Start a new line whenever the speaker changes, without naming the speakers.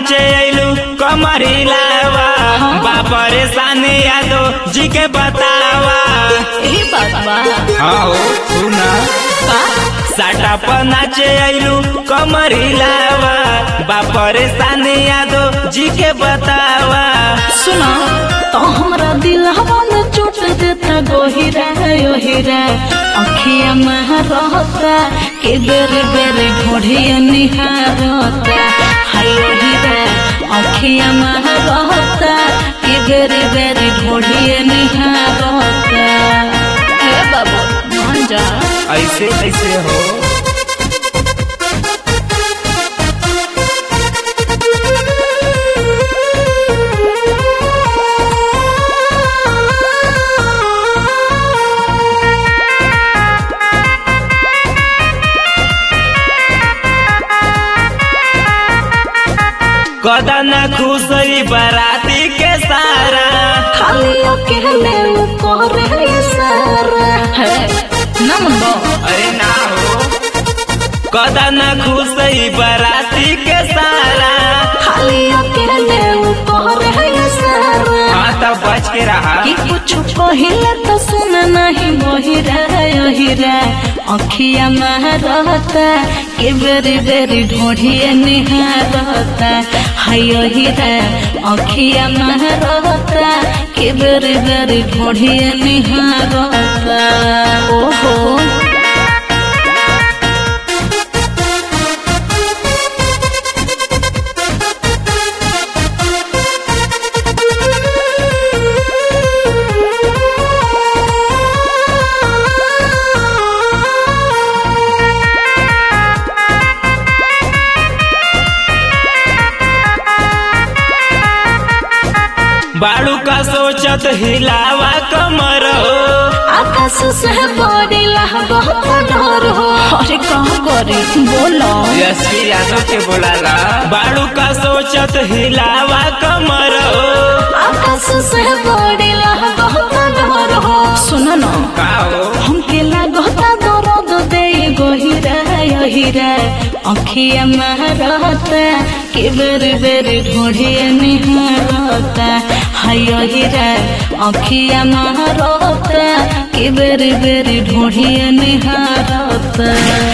नाचे अइलू कमर हिलावा बापरे साने यादव जी के बतावा
यही बात बा
हाँ हो सुना
का
साटा पर नाचे अइलू कमर हिलावा बापरे साने यादव जी के बतावा
सुना तो हमरा दिलवा में चोट देता गोहिरा ओहिरा अखिया में रहता के बेरे बेरे घोड़िया निहारता हाय ओहिरा अखिया में रहता के बेरे बेरे घोड़िया निहारता ए बाबू मान जा
ऐसे ऐसे हो कदन खुशई बराती के सारा
खाली अकेले करे सारा है नमन बा
अरे ना हो कदन खुशई बराती के सारा
खाली अकेले करे सारा
हाँ तब बच के रहा
कि कुछ कहिले तो सुन नहीं मोहिरा ओहिरा अखिया में रहता के बेरी बेरी ढोढ़िए निहारता हाय ओहिरा अखिया में रहता के बेरी बेरी ढोढ़िए निहारता ओहो
बाड़ू का सोचत हिलावा कमर हो
आकाश से बड़ी लहबा डर हो अरे कहाँ करे बोलो
यशवी यादव के बोलाला बाड़ू का सोचत हिलावा कमर हो
आकाश से बड़ी लहबा डर हो सुनो ना
का हो
हमके लागता दर्द दे गोहिरा यहिरा अखिया में रहता के बेर बेर ढूंढिए निहारता हाय यहिरा अखिया में रहता के बेर बेर ढूंढिए निहारता